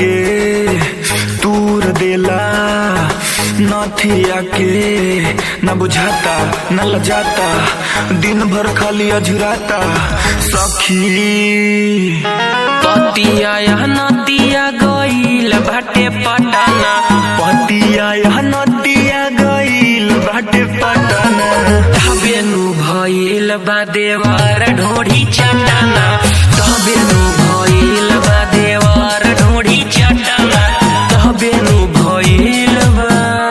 के तूर देला नथिया के न बुझाता न लजाता दिन भर खाली अझुराता सखी पतिया या नतिया गईल बाटे पटाना पतिया यह नदिया गईल बाटे पटना तबेनु भइल बा देवर ढोढ़ी चटाना तबेनु भइल बा देवर ढोढ़ी चटाना तबेनु भइल बा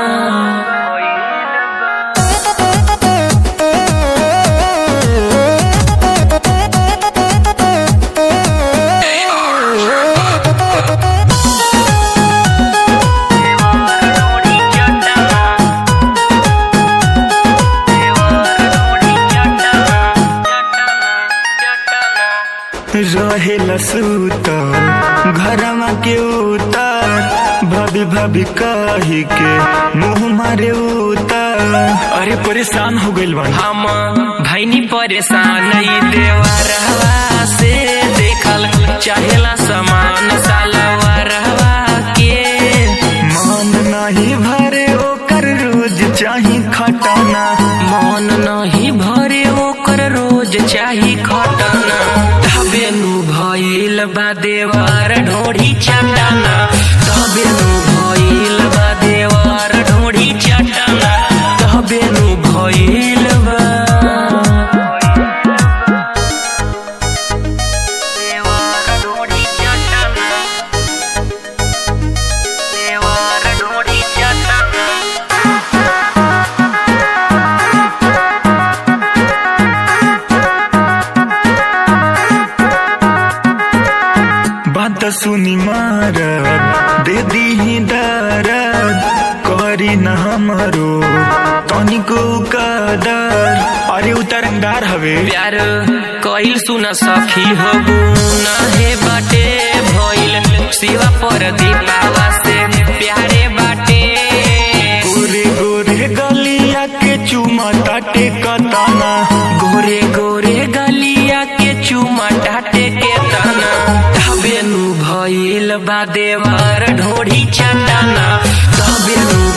रहेला सूतल घरमा के उतर भाभी भाभी कही के मुंह मारे उतर अरे परेशान हो गइल बा हम भैनी परेशान ई देवरवा से देखल चाहेला समान सालवरवा के मन नहीं भरे ओकर रोज चाही खटाना मन नहीं भरे ओकर रोज चाही खटना तबेनु भइल बा देवर ढोढ़ी चटाना तबेनु भइल बा देवर ढोढ़ी चटाना तबेनु भइल बा देवर ढोढ़ी चटाना देवर ढोढ़ी चटाना बात सुनी मारद दे दी दरद करी न हमरो तनिको कदर अरे उतरंगार हवे प्यार कइल सुन सखी हो ना हे बाटे भइल शिवा पर दीपावा से प्यारे बाटे गोरे गोरे गलिया के चुमा ताटे कताना गोरे गोरे गलिया के चुमा टाटे के तना तबेनु भइल बा देवर ढोढ़ी चटाना तबेनु